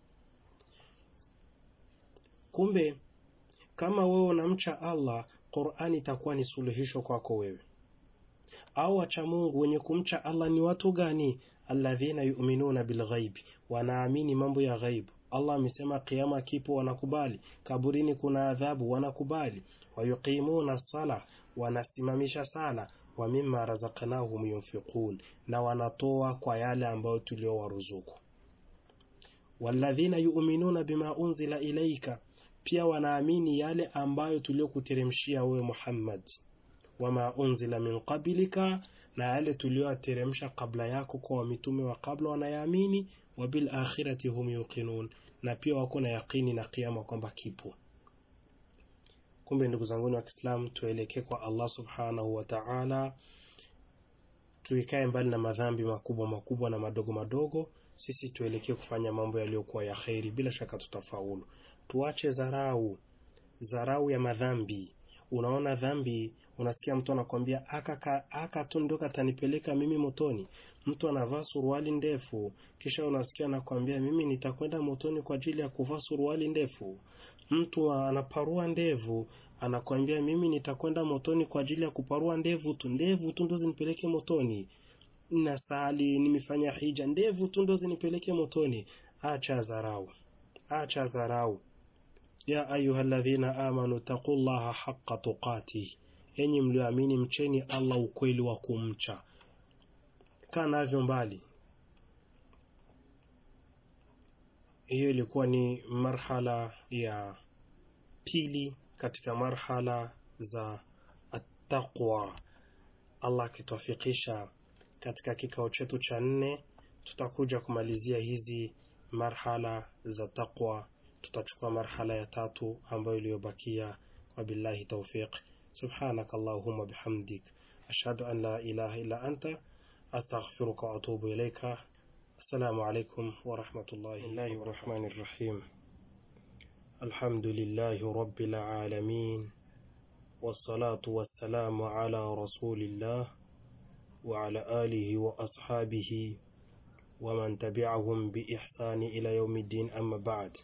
Kumbe kama wewe unamcha Allah, Qur'ani itakuwa ni suluhisho kwako wewe. Au wacha Mungu wenye kumcha Allah ni watu gani? Alladhina yu'minuna bilghaibi, wanaamini mambo ya ghaibu. Allah amesema kiama kipo, wanakubali. Kaburini kuna adhabu, wanakubali. Wayuqimuna sala, wanasimamisha sala. Wa mimma razaqnahum yunfiqun, na wanatoa kwa yale ambayo tuliowaruzuku. Walladhina yu'minuna bima unzila ilaika, pia wanaamini yale ambayo tuliokuteremshia wewe Muhammad. Wama unzila min qablika, na yale tulioyateremsha kabla yako kwa mitume wa kabla wanayaamini. Wa bil akhirati hum yuqinun, na pia wako na yaqini na kiyama kwamba kipo. Kumbe ndugu zangu wa Kiislamu, tuelekee kwa Allah subhanahu wa ta'ala, tuikae mbali na madhambi makubwa makubwa na madogo madogo. Sisi tuelekee kufanya mambo yaliyokuwa ya kheri, bila shaka tutafaulu. Tuache dharau, dharau ya madhambi. Unaona dhambi, unasikia mtu anakwambia aka aka tu ndo katanipeleka mimi motoni. Mtu anavaa suruali ndefu, kisha unasikia anakwambia mimi nitakwenda motoni kwa ajili ya kuvaa suruali ndefu. Mtu anaparua ndevu, anakwambia mimi nitakwenda motoni kwa ajili ya kuparua ndevu tu. Ndevu tu ndo zinipeleke motoni. Nasali, nimefanya hija, ndevu tu ndo zinipeleke motoni. Acha dharau, acha dharau ya ayuha ladhina amanu taqullaha haqa tuqatih enyi mlioamini mcheni allah ukweli wa kumcha kaa navyo mbali hiyo ilikuwa ni marhala ya pili katika marhala za attaqwa allah akituafikisha katika kikao chetu cha nne tutakuja kumalizia hizi marhala za taqwa tutachukua marhala ya tatu ambayo iliyobakia wabillahi taufiq subhanak allahumma bihamdik ashhadu an la ilaha illa anta astaghfiruka wa atubu ilaika السلام عليكم ورحمة الله الله الرحمن الرحيم الحمد لله رب العالمين والصلاة والسلام على رسول الله وعلى آله وأصحابه ومن تبعهم بإحسان إلى يوم الدين أما بعد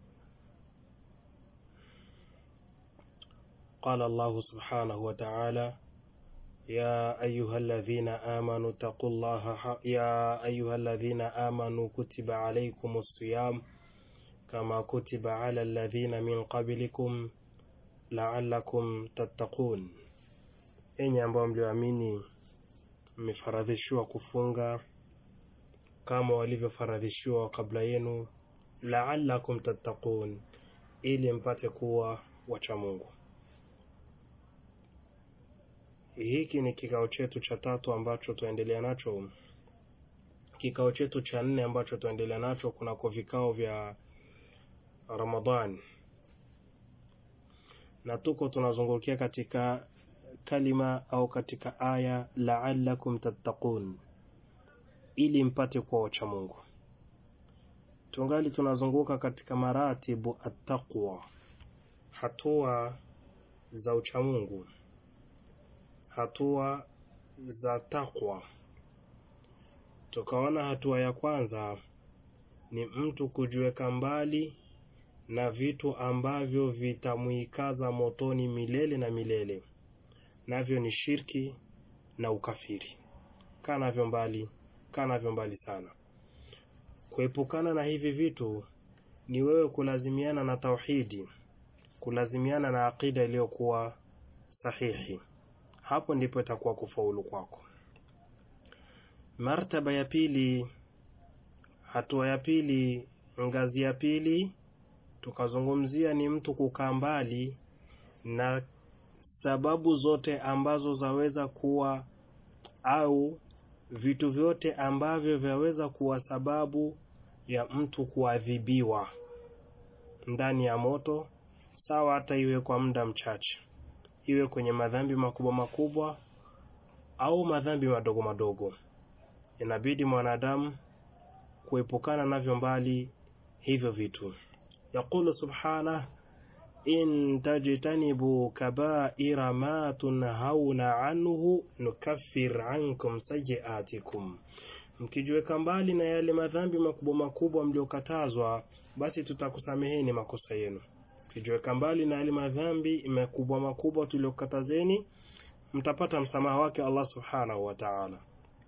قال الله سبحانه وتعالى يا أيها الذين آمنوا اتقوا الله يا أيها الذين آمنوا كتب عليكم الصيام كما كتب على الذين من قبلكم لعلكم تتقون enyi ambao mlioamini mmefaradhishiwa kufunga kama walivyofaradhishiwa kabla yenu laalakum tattaqun ili mpate kuwa wacha mungu hiki ni kikao chetu cha tatu ambacho tuendelea nacho kikao chetu cha nne ambacho tuendelea nacho kunako vikao vya ramadhan na tuko tunazungukia katika kalima au katika aya laalakum tattaqun ili mpate kuwa wacha mungu tungali tunazunguka katika maratibu attaqwa hatua za uchamungu hatua za takwa tukaona hatua ya kwanza ni mtu kujiweka mbali na vitu ambavyo vitamwikaza motoni milele na milele navyo ni shirki na ukafiri kaa navyo mbali kaa navyo mbali sana kuepukana na hivi vitu ni wewe kulazimiana na tauhidi kulazimiana na aqida iliyokuwa sahihi hapo ndipo itakuwa kufaulu kwako martaba ya pili hatua ya pili ngazi ya pili tukazungumzia ni mtu kukaa mbali na sababu zote ambazo zaweza kuwa au vitu vyote ambavyo vyaweza kuwa sababu ya mtu kuadhibiwa ndani ya moto sawa hata iwe kwa muda mchache iwe kwenye madhambi makubwa makubwa au madhambi madogo madogo inabidi mwanadamu kuepukana navyo mbali hivyo vitu yaqulu subhanah in tajtanibu kabaira ma tunhauna anhu nukaffir ankum sayiatikum mkijiweka mbali na yale madhambi makubwa makubwa mliokatazwa basi tutakusameheni makosa yenu mkijiweka mbali na yale madhambi makubwa makubwa tuliokatazeni mtapata msamaha wake allah subhanahu wa taala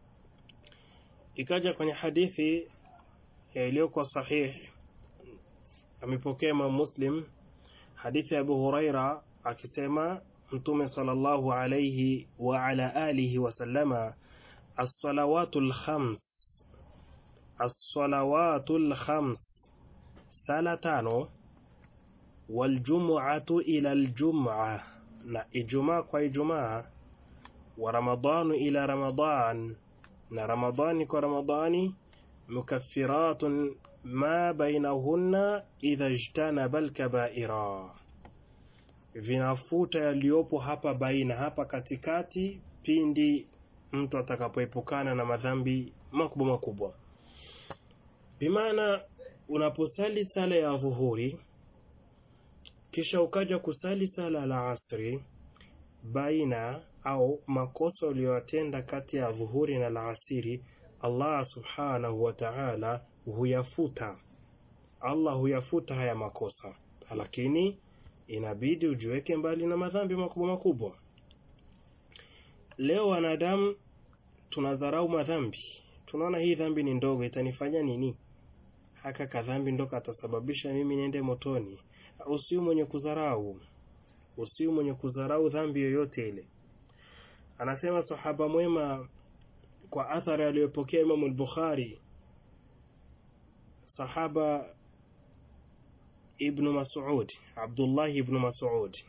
ikaja kwenye hadithi iliyokuwa sahihi amepokea imam muslim hadithi ya abu huraira akisema mtume sallallahu alayhi wa ala alihi wasallama alsalawatu lkhams alsalawatu lkhams sala tano waljumuatu ila ljumua na ijumaa kwa ijumaa wa ramadanu ila ramadan na ramadani kwa ramadani mukaffiratun ma bainahunna idha ijtanaba alkabaira vinafuta yaliyopo hapa baina hapa katikati pindi mtu atakapoepukana na madhambi makubwa makubwa bimaana unaposali sala ya dhuhuri kisha ukaja kusali sala la asri baina au makosa uliyoyatenda kati ya dhuhuri na la asiri allah subhanahu wa taala huyafuta allah huyafuta haya makosa lakini inabidi ujiweke mbali na madhambi makubwa makubwa leo wanadamu tunadharau madhambi tunaona hii dhambi ni ndogo itanifanya nini haka kadhambi ndo katasababisha mimi niende motoni usiu mwenye kudharau usiu mwenye kudharau dhambi yoyote ile anasema sahaba mwema kwa athari aliyopokea imamu al-bukhari sahaba ibnu masud abdullahi ibnu masud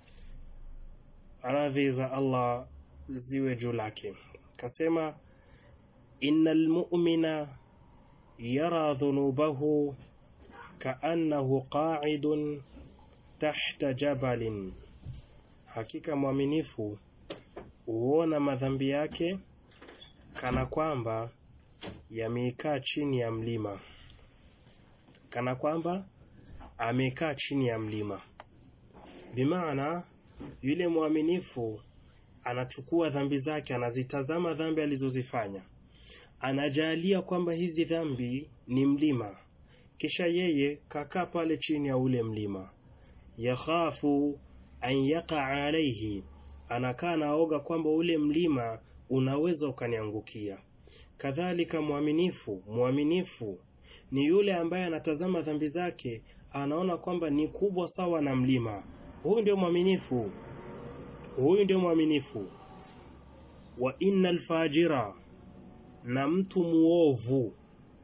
radhi za allah ziwe juu lake kasema ina lmumina yara dhunubahu kaannahu qaidun tahta jabalin hakika mwaminifu huona madhambi yake kana kwamba yameikaa chini ya mlima kana kwamba amekaa chini ya mlima bimaana yule mwaminifu anachukua dhambi zake anazitazama dhambi alizozifanya anajalia kwamba hizi dhambi ni mlima kisha yeye kakaa pale chini ya ule mlima yakhafu an yaqa alaihi anakaa naoga kwamba ule mlima unaweza ukaniangukia kadhalika mwaminifu mwaminifu ni yule ambaye anatazama dhambi zake anaona kwamba ni kubwa sawa na mlima huyu ndio mwaminifu huyu ndio mwaminifu wa inna alfajira na mtu muovu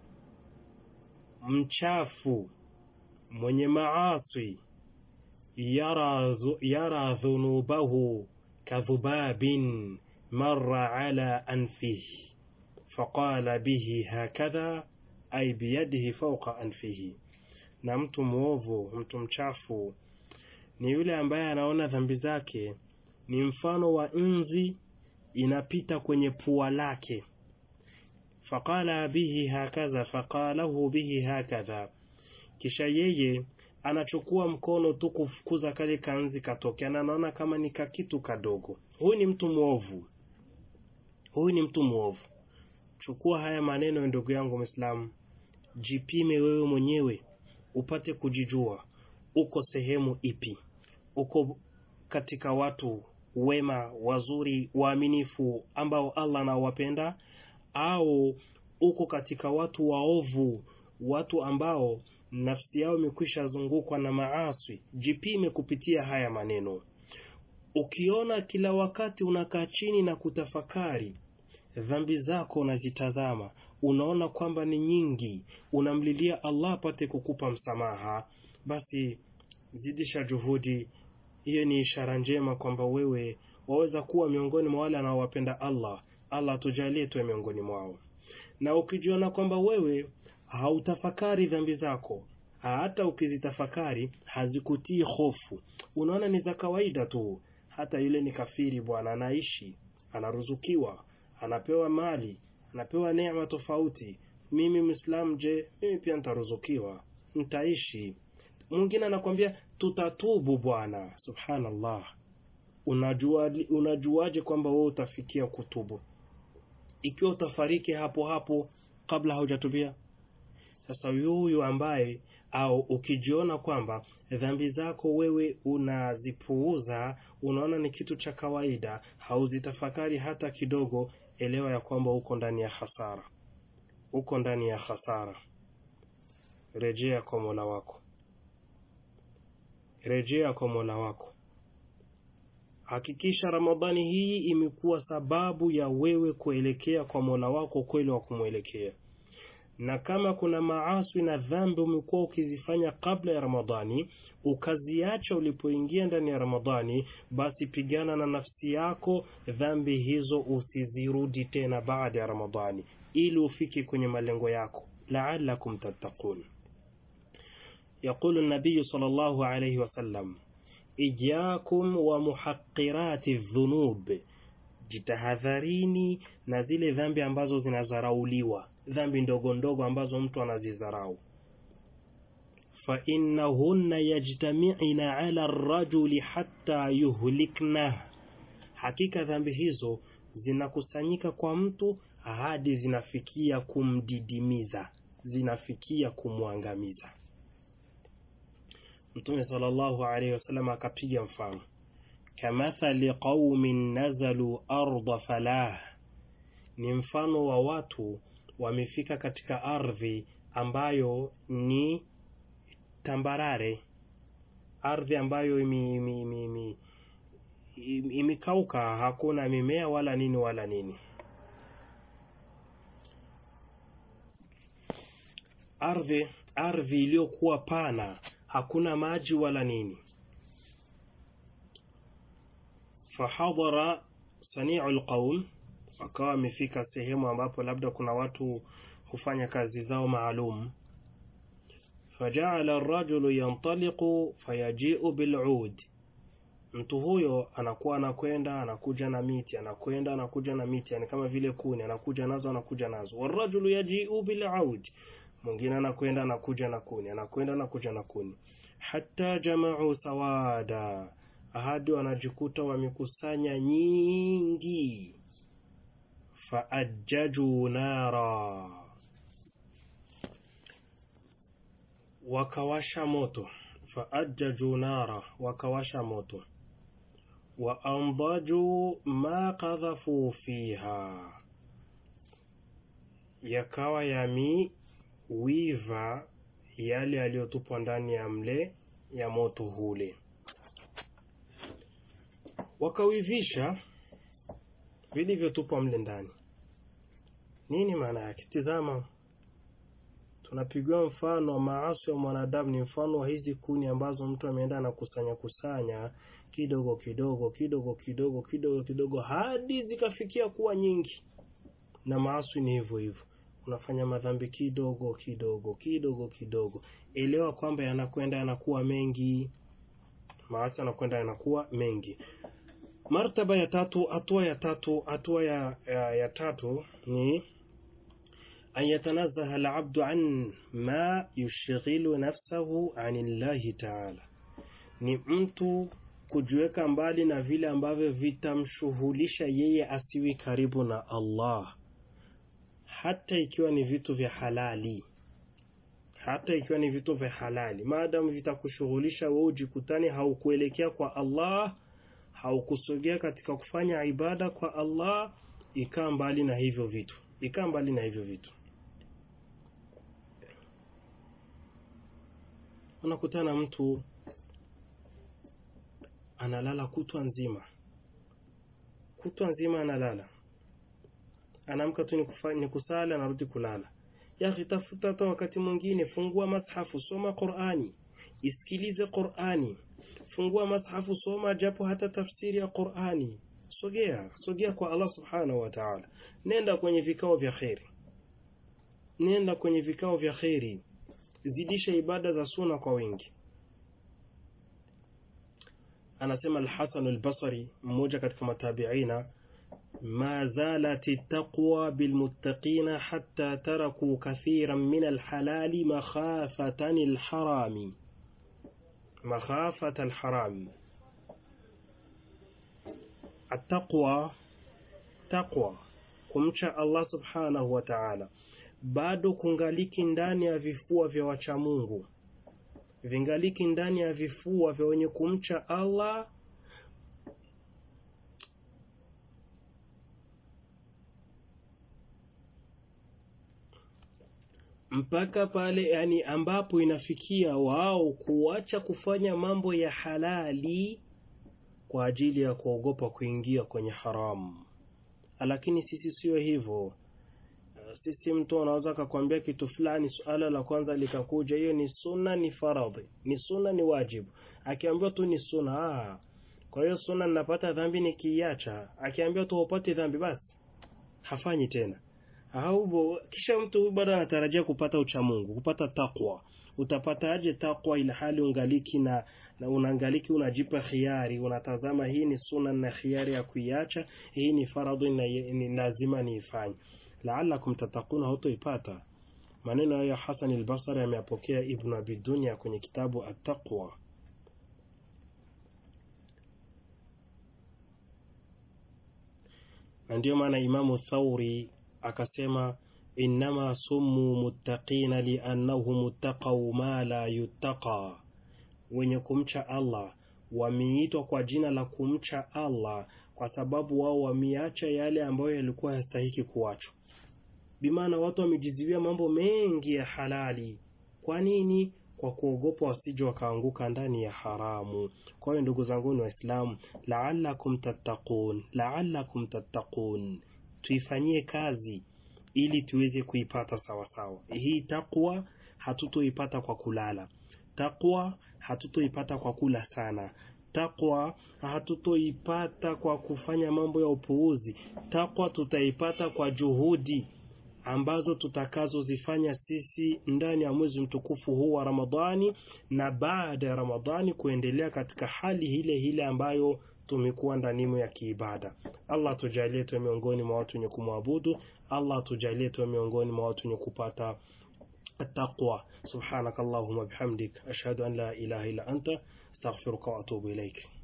mchafu mwenye maasi yara, yara dhunubahu kadhubabin marra ala anfihi faqala bihi hakadha ay biyadihi fauqa anfihi na mtu mwovu mtu mchafu ni yule ambaye anaona dhambi zake ni mfano wa nzi inapita kwenye pua lake faqala bihi hakaza faqalahu bihi hakadha kisha yeye anachukua mkono tu kufukuza kale kanzi katokea na anaona kama ni kakitu kadogo huyu ni mtu mwovu huyu ni mtu mwovu chukua haya maneno ndugu yangu mwislamu jipime wewe mwenyewe upate kujijua uko sehemu ipi uko katika watu wema wazuri waaminifu ambao allah anawapenda au uko katika watu waovu watu ambao nafsi yao imekwisha zungukwa na maaswi jipime kupitia haya maneno ukiona kila wakati unakaa chini na kutafakari dhambi zako unazitazama unaona kwamba ni nyingi unamlilia allah apate kukupa msamaha basi zidisha juhudi hiyo ni ishara njema kwamba wewe waweza kuwa miongoni mwa wale anaowapenda allah allah atujalie tuwe miongoni mwao na ukijiona kwamba wewe hautafakari dhambi zako hata ukizitafakari hazikutii hofu unaona ni za kawaida tu hata yule ni kafiri bwana anaishi anaruzukiwa anapewa mali anapewa neema tofauti mimi mwislamu je mimi pia nitaruzukiwa nitaishi mwingine anakwambia tutatubu bwana subhanallah unajua unajuaje kwamba wewe utafikia kutubu ikiwa utafariki hapo hapo kabla haujatubia sasa yuyu ambaye au ukijiona kwamba dhambi zako wewe unazipuuza unaona ni kitu cha kawaida hauzitafakari hata kidogo elewa ya kwamba uko ndani ya hasara uko ndani ya hasara rejea kwa mola wako rejea kwa mola wako hakikisha ramadhani hii imekuwa sababu ya wewe kuelekea kwa mola wako kweli wa kumwelekea na kama kuna maaswi na dhambi umekuwa ukizifanya kabla ya ramadhani ukaziacha ulipoingia ndani ya ramadhani basi pigana na nafsi yako dhambi hizo usizirudi tena baada ya ramadhani ili ufike kwenye malengo yako laalakum tattaqun يقول النبي صلى الله عليه وسلم إياكم ومحقرات الذنوب jitahadharini na zile dhambi ambazo zinazarauliwa dhambi ndogo ndogo ambazo mtu anazizarau fainnahunna yajtamiina ala rajuli hatta yuhliknah hakika dhambi hizo zinakusanyika kwa mtu hadi zinafikia kumdidimiza zinafikia kumwangamiza mtume sallallahu alaihi wasallam akapiga mfano kamathali qaumin nazalu arda falah ni mfano wa watu wamefika katika ardhi ambayo ni tambarare, ardhi ambayo imi, imi, imi, imi, imekauka, hakuna mimea wala nini wala nini. Ardhi ardhi iliyokuwa pana, hakuna maji wala nini. Fahadhara saniu lqaum, wakawa wamefika sehemu ambapo labda kuna watu hufanya kazi zao maalum. Fajaala arrajulu yantaliqu fayajiu bilud, mtu huyo anakuwa anakwenda anakuja na miti, anakwenda anakuja na miti, yani kama vile kuni, anakuja nazo anakuja nazo. Warrajulu yajiu bilaud, mwingine anakwenda anakuja na kuni, anakwenda anakuja na kuni, hatta jamau sawada, hadi wanajikuta wamekusanya nyingi. Faajjaju nara, wakawasha moto. Faajjaju nara, wakawasha moto. Wa andaju ma qadhafu fiha, yakawa yamiwiva yale yaliyotupwa ndani ya mle ya moto hule, wakawivisha vilivyotupwa mle ndani. Nini maana yake? Tizama, tunapigiwa mfano wa maasi wa mwanadamu ni mfano wa hizi kuni ambazo mtu ameenda na kusanya kusanya kidogo kidogo kidogo kidogo kidogo kidogo hadi zikafikia kuwa nyingi. Na maasi ni hivyo hivyo, unafanya madhambi kidogo kidogo kidogo kidogo, elewa kwamba yanakwenda yanakuwa mengi. Maasi yanakwenda yanakuwa mengi. Martaba ya tatu, hatua ya tatu, hatua ya, ya, ya tatu ni an yatanazaha alabdu an ma yushghilu nafsahu an llahi taala, ni mtu kujiweka mbali na vile ambavyo vitamshughulisha yeye asiwi karibu na Allah, hata ikiwa ni vitu vya halali, hata ikiwa ni vitu vya halali, maadamu vitakushughulisha wewe ujikutani haukuelekea kwa Allah haukusogea katika kufanya ibada kwa Allah, ikaa mbali na hivyo vitu, ikaa mbali na hivyo vitu. Unakutana mtu analala kutwa nzima, kutwa nzima analala, anaamka tu ni kusali, anarudi kulala. Yaani, tafuta hata wakati mwingine, fungua mashafu, soma Qur'ani, isikilize Qur'ani fungua mashafu, soma japo hata tafsiri ya Qur'ani. Sogea sogea kwa Allah subhanahu wa ta'ala, nenda kwenye vikao vya kheri, nenda kwenye vikao vya kheri, zidisha ibada za suna kwa wingi. Anasema Al-Hasan Al-Basri, mmoja katika matabiina, ma zalat taqwa bilmuttaqina hatta taraku kathiran min alhalali makhafatan alharami makhafata alharam. Attaqwa, taqwa, kumcha Allah subhanahu wa ta'ala, bado kungaliki ndani ya vifua vya wachamungu, vingaliki ndani ya vifua vya wenye kumcha Allah mpaka pale yani ambapo inafikia wao kuacha kufanya mambo ya halali kwa ajili ya kuogopa kuingia kwenye haramu. Lakini sisi sio hivyo. Sisi mtu anaweza akakwambia kitu fulani, suala la kwanza likakuja, hiyo ni sunna, ni faradhi, ni sunna, ni wajibu. Akiambiwa tu ni sunna, ah, kwa hiyo sunna ninapata dhambi nikiiacha. Akiambiwa tu upate dhambi, basi hafanyi tena au kisha mtu bado anatarajia kupata uchamungu, kupata takwa. Utapataje takwa ila hali ungaliki na, na unangaliki unajipa khiari, unatazama hii ni sunna na khiari ya kuiacha, hii ni faradhi na ni lazima niifanye. Laalakum tatakuna, hutoipata. Maneno hayo ya Hasan al-Basri ameyapokea Ibn Abi Dunya kwenye kitabu At-Taqwa. Na ndiyo maana Imamu Thauri akasema innama summu muttaqina liannahum ittaqau ma la yuttaqa, wenye kumcha Allah wameitwa kwa jina la kumcha Allah kwa sababu wao wameacha yale ambayo yalikuwa yastahiki kuachwa. bimaana watu wamejiziwia mambo mengi ya halali kwa nini kwa kuogopa wasije wakaanguka ndani ya haramu kwa hiyo ndugu zangu ni waislamu laalakum tattaqun laalakum tattaqun tuifanyie kazi ili tuweze kuipata sawasawa hii takwa hatutoipata kwa kulala takwa hatutoipata kwa kula sana takwa hatutoipata kwa kufanya mambo ya upuuzi takwa tutaipata kwa juhudi ambazo tutakazozifanya sisi ndani ya mwezi mtukufu huu wa Ramadhani na baada ya Ramadhani kuendelea katika hali ile ile ambayo tumekuwa ndanimo ya kiibada. Allah tujalie tuwe miongoni mwa watu wenye kumwabudu. Allah tujalie tuwe miongoni mwa watu wenye kupata التقوى سبحانك اللهم وبحمدك أشهد أن لا إله إلا أنت استغفرك وأتوب إليك